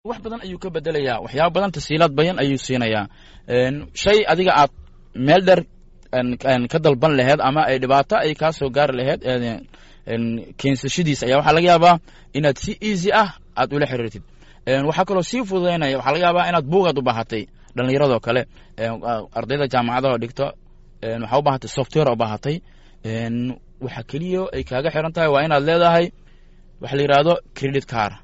wax badan ayuu ka bedelayaa waxyaaba badan tasiilaad bayan ayuu siinayaa shay adiga aad meel dheer ka dalban laheed ama ay dhibaato ay kaa soo gaari laheed keensashadiisa ayaa waxaa laga yaabaa inaad si easy ah aad ula xiriirtid waxaa kaloo sii fududaynaya waxaa laga yaabaa inaad buugaad u baahatay dhallinyaradoo kale ardayda jaamacadaha dhigto waxaa u baahatay software u baahatay waxa keliya ay kaaga xiran tahay waa inaad leedahay waxa la yidhaahdo credit car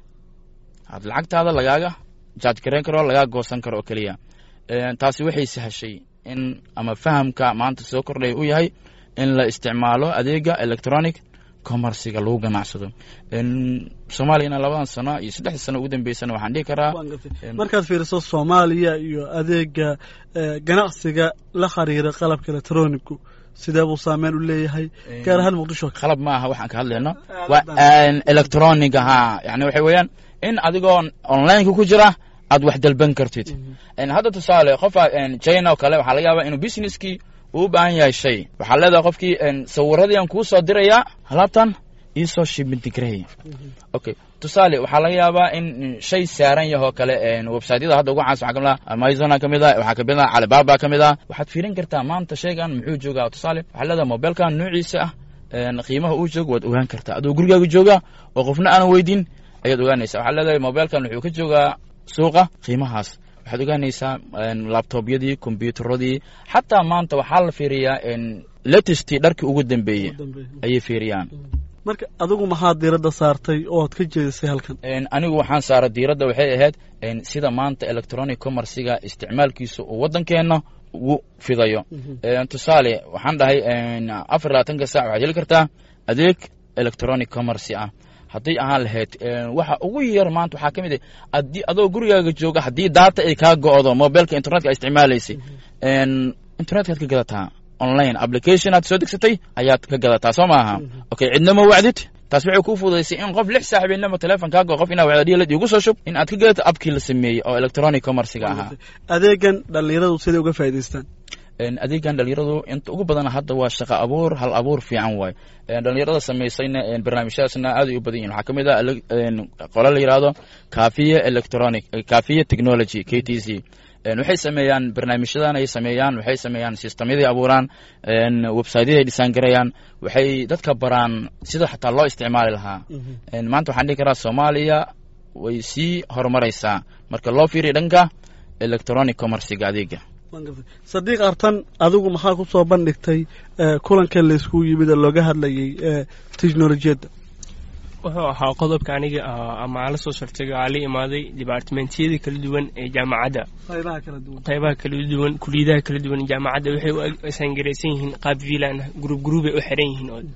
aad lacagtaada lagaaga jaaj garayn karo lagaa goosan karo oo keliya taasi waxay sahashay in ama fahamka maanta soo kordhaya u yahay in la isticmaalo adeega electronic commerciga lagu ganacsado soomaaliyana labadan sano iyo saddexda sano ugu dambeysana waxaan dhihi karaa markaad fiiriso soomaaliya iyo adeega ganacsiga la xiriira qalabka electronigu sidee buu saameyn u leeyahay gaar ahaan muqdisho qalab ma aha waxaan ka hadlayno waa electronic ahaa yani waxay weeyaan in adigoo onlineka ku jira aad wax dalban kartid hadda tusaale qofa china oo kale waxaa laga yaabaa inuu businesskii uu u baahan yahay shay waxaa leedahay qofkii sawiradii aan kuu soo dirayaa alaabtan iisoo shibintigrey okay tusaale waxaa laga yaabaa in shay saaran yahoo kale websiteyada hadda ugu caansan waxaa kamid ah amazona ka mid ah waxaa kamid ah calibaba ka mid ah waxaad fiirin kartaa maanta shaygan muxuu joogaa tusaale waxaa leedahay mobilkan noociisa ah qiimaha uu joogo waad ogaan kartaa adoo gurigaaga jooga oo qofna aanan weydin ayaad ogaanaysa waxaa leedahay mobilkan wuxuu ka joogaa suuqa qiimahaas waxaad ogaanaysaa labtobyadii kombyuutaradii xataa maanta waxaa la fiiriyaa latestii dharkii ugu dambeeyey ayay fiiriyaan marka adigu maxaad diiradda saartay oo ad ka jeedisay halkan anigu waxaan saaray diiradda waxay ahayd sida maanta electronic commerciga isticmaalkiisa uu waddankeenna ugu fidayo tusaale waxaan dhahay afar labaatanka sac waxaad heli kartaa adeeg electronic commercy ah hadday ahaan lahayd waxa ugu yar maanta waxaa ka mid ah adii adoo gurigaaga jooga haddii daata ay kaa go'do mobilka internetka isticmaalaysay internetkaad ka gadataa online application aad soo degsatay ayaad ka gadataa soo maaha okay cidnama wacdid taas waxay kuu fududaysay in qof lix saaxibeennama teleefon kaa go qof inaa wacdadhiilad igu soo shub in aad ka gadato abkii la sameeyey oo electronic commerciga ahaa adeegan dhallinyaradu siday uga faa'idaystaan adeegan dhalinyaradu inta ugu badana hadda waa shaqo abuur hal abuur fiican waay dhalinyarada samaysayna barnaamijyadaasna aad ay u badan yihin waxaa ka mid ah qole la yidhaahdo kafiye electronic kafiye technology k t c waxay sameeyaan barnaamijyadan ay sameeyaan waxay sameeyaan sistamyaday abuuraan websiteyada dhisaan garayaan waxay dadka baraan sida xataa loo isticmaali lahaa maanta waxaan dhihi karaa soomaaliya way sii horumaraysaa marka loo fiiriya dhanka electronic commerciga adeega sadiiq artan adigu maxaa ku soo bandhigtay kulankan laysku yimid oo looga hadlayay technolojiyadda wuxuu ahaa qodobka aniga ama ala soo shartay aa la imaaday dibaartimentiyada kala duwan ee jaamacadda qaybaha kala duwan kuliyadaha kala duwan jaamacadda waxay u sangaraysan yihiin qaab vilan gruub gruubay u xiran yihiin oo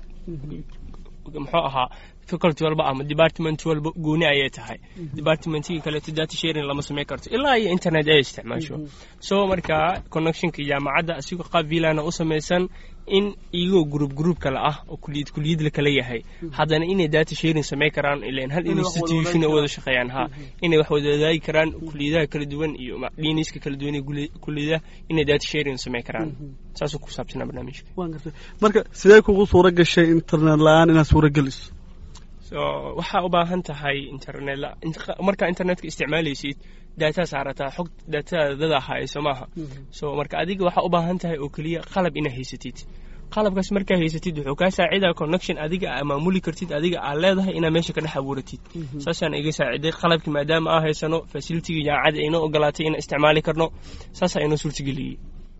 muxuu ahaa faculty walba ama department walba gooni ayay tahay departmentigii kaleeto data sharing lama samayn karto ilaa iyo internet ay isticmaasho so markaa connectionka jaamacadda asigoo qaab vilana u samaysan in iyagoo gruub gruub kale ah oo kuliyad kuliyad la kala yahay haddana inay data sharing samayn karaan ilan hal institution ay wada shaqeeyaan ha inay wax wada wadaagi karaan kuliyadaha kala duwan iyo dhiniska kala duwan ee kuliyadaha inay data sharing samayn karaan saasuu ku saabsanaa barnaamijka marka sidee kugu suura gashay internet la-aan inaad suura geliso so waxaa u baahan tahay internet markaa internetka isticmaalaysid daataa saarataa xog daatada dada hayso maaha so marka adiga waxaa u baahan tahay oo keliya qalab inaa haysatid qalabkaas markaa haysatid wuxuu kaa saacidaa connection adiga aa maamuli kartid adiga aa leedahay inaa meesha ka dhex abuuratid saasaan iga saaciday qalabkii maadaama aa haysano facilitigii jaamacadda inoo ogolaatay inaan isticmaali karno saasaa inoo suurtageliyey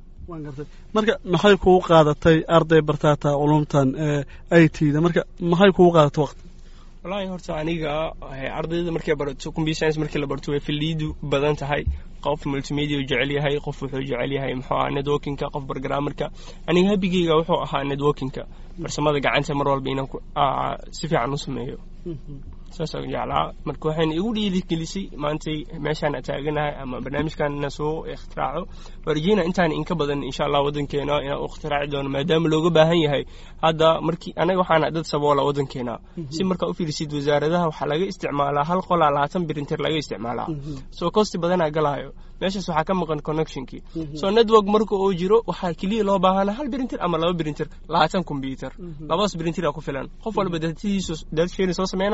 marka maxay kugu qaadatay arday bartaata culumtan i t da marka maxay kugu qaadatay waqti wallaahi horta aniga ardayda markay barato computer science markii la barto way filiidu badan tahay qof multimedia uu jecel yahay qof wuxuu jecel yahay muxuu ahaa networkingka qof bargrammarka aniga habigeyga wuxuu ahaa networkingka farsamada gacanta mar walba inaan si fiican u sameeyo saasaan jeclaa marka waxayna igu dhiirigelisay maantay meeshaan taaganahay ama barnaamijkan ina soo ikhtiraco warjina intaan inka badan insha allah waddankeena inaan u ikhtiraci doono maadaama looga baahan yahay hadda markii anaga waxaana dad saboola waddankeena si markaa u fiirisid wasaaradaha waxaa laga isticmaalaa hal qolaa labaatan birinter laga isticmaalaa soo kosti badanaa galaayo meeshaas waxaa ka maqan connectionkii so network marka uu jiro waxaa keliya loo baahana hal birinter ama laba birinter labaatan combyuter labadaas birinter aa ku filan qof walba datadiisu data sharing soo sameyna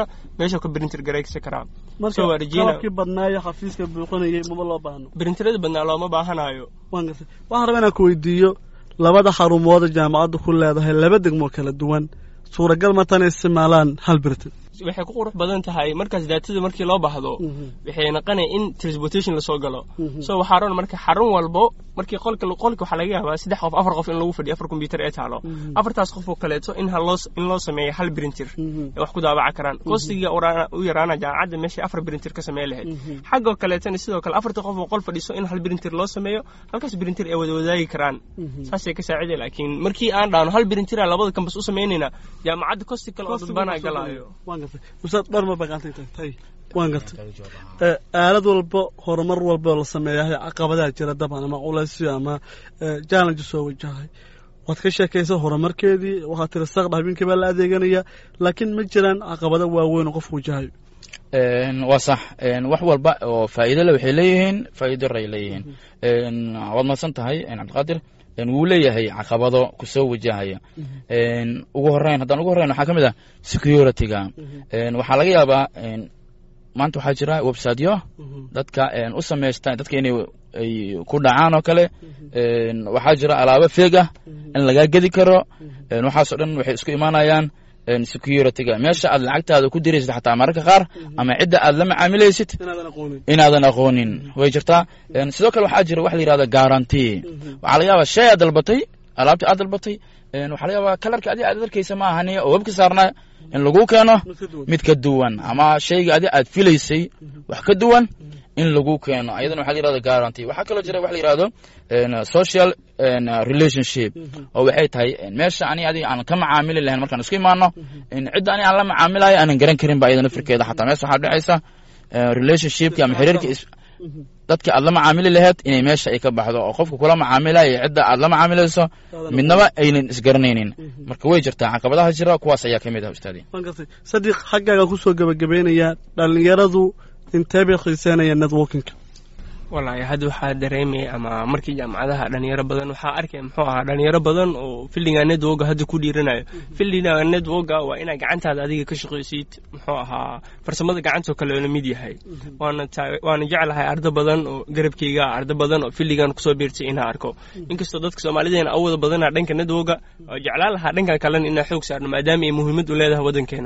meesha ka printer garaysan karaa marka So, waa rajeyna- qalabkii badnaayo xafiiska buuqanayay maba loo baahno printerada badnaa looma baahanayo waan gartay waxaan rabaa inaan ku weydiiyo labada xarumood ee jaamacaddu ku leedahay laba degmo kala duwan suuragal ma tan isticmaalaan hal birtin waxay ku qurux badan tahay markaas daatada markii loo baahdo waxay naqanaya in transportation lasoo galo so waxaa roon marka xarun walbo markii qolka qolka waxaa laga yaabaa saddex qof afar qof in lagu fadhiyo afar computer ee taalo afartaas qof oo kaleeto in haloo in loo sameeyo hal printer ee wax ku daabaca karaan kostiga u yaraana jaamacadda meeshay afar printer ka sameyn lahayd xaggoo kaleetana sidoo kale afarta qof oo qol fadhiso in hal printer loo sameeyo halkaas printer ay wada wadaagi karaan saasay ka saaciday laakiin markii aan dhaano hal printer labada kambas u sameynayna jaamacadda kosti kale oo dadbanaa galaayo waan gartay ustaad dhar ma baqaantay tagtay waan gartay ee, aalad walba horumar walba oo la sameeyahay caqabadaha jira daban ama culaysyo ama challenge soo wajahay waad ka sheekaysa horumarkeedii waxaad tiri saqdha habeenkii baa la adeeganaya laakiin ma jiraan caqabado waaweyn oo qofku wajahayo Een, waa sax een, wax walba oo faa'iido le waxay leeyihiin faa'iido ray leeyihiin Een, waad mahadsan tahay een, cabdiqaadir een, wuu leeyahay caqabado kusoo wajahaya Een, ugu horeyn haddaan ugu horeyn waxaa ka mid ah security-ga Een, waxaa laga yaabaa een, maanta waxaa jira websiteyo dadka een, u samaysta dadka inay ay ku dhacaan oo kale Een, waxaa jira alaabo feeg ah in lagaa gedi karo Een, waxaasoo dhan waxay isku imaanayaan een, security-ga meesha aad lacagtaada ku diraysid xataa mararka qaar ama cidda aad la macaamilaysid inaadan aqoonin inaadan aqoonin way jirtaa Een, sidoo kale waxaa jira wax la yihahda guarantee waxaa laga yaabaa shay aad dalbatay alaabtii aad dalbatay Een, waxaa laga yaabaa kalarka adiga aad arkaysa ma ahani oo webka saarnaa in lagu keeno mid ka duwan ama shayga adi aad filaysay wax ka duwan in lagu keeno ayadana waxaa la yihahda guarantee waxaa kaloo jira wax la yihahdo een, social een, relationship oo waxay tahay een, meesha ani adiga aan ka macaamili lahayn markaan isku imaano in cidda ani aan la macaamilayo aanan garan karin ba ayada nafirkeeda xataa meesha waxaa dhacaysa een, relationshipki ama xiriirka is- dadka aad la macaamili lahayd inay meesha ay ka baxdo oo qofka kula macaamilayo iyo cidda aad la macaamilayso midnaba aynan isgaranaynin marka way jirtaa caqabadaha jira kuwaas ayaa ka mid ah ustaadi waan gartay sadiq xaggaaga kusoo gebagabaynayaa dhallinyaradu intee bay xiiseynayaan networkinka wallaahi hadda waxaa dareemaya ama markii jaamacadaha dhalinyaro badan waxaa arkaya muxuu ahaa dhalinyaro badan oo fillinga networka hadda ku dhiiranayo fillinga networka waa inaa gacantaada adiga ka shaqaysid muxuu ahaa farsamada gacantoo kale la mid yahay waana taa- waana jeclahay ardo badan oo garabkayga ah, ardo badan oo filligan kusoo biirtay inaa arko inkastoo dadka soomaalideena awooda badana dhanka networka oo jeclaan lahaa dhankan kalena inaa xoog saarno maadaama ay muhiimad u leedahay waddankeena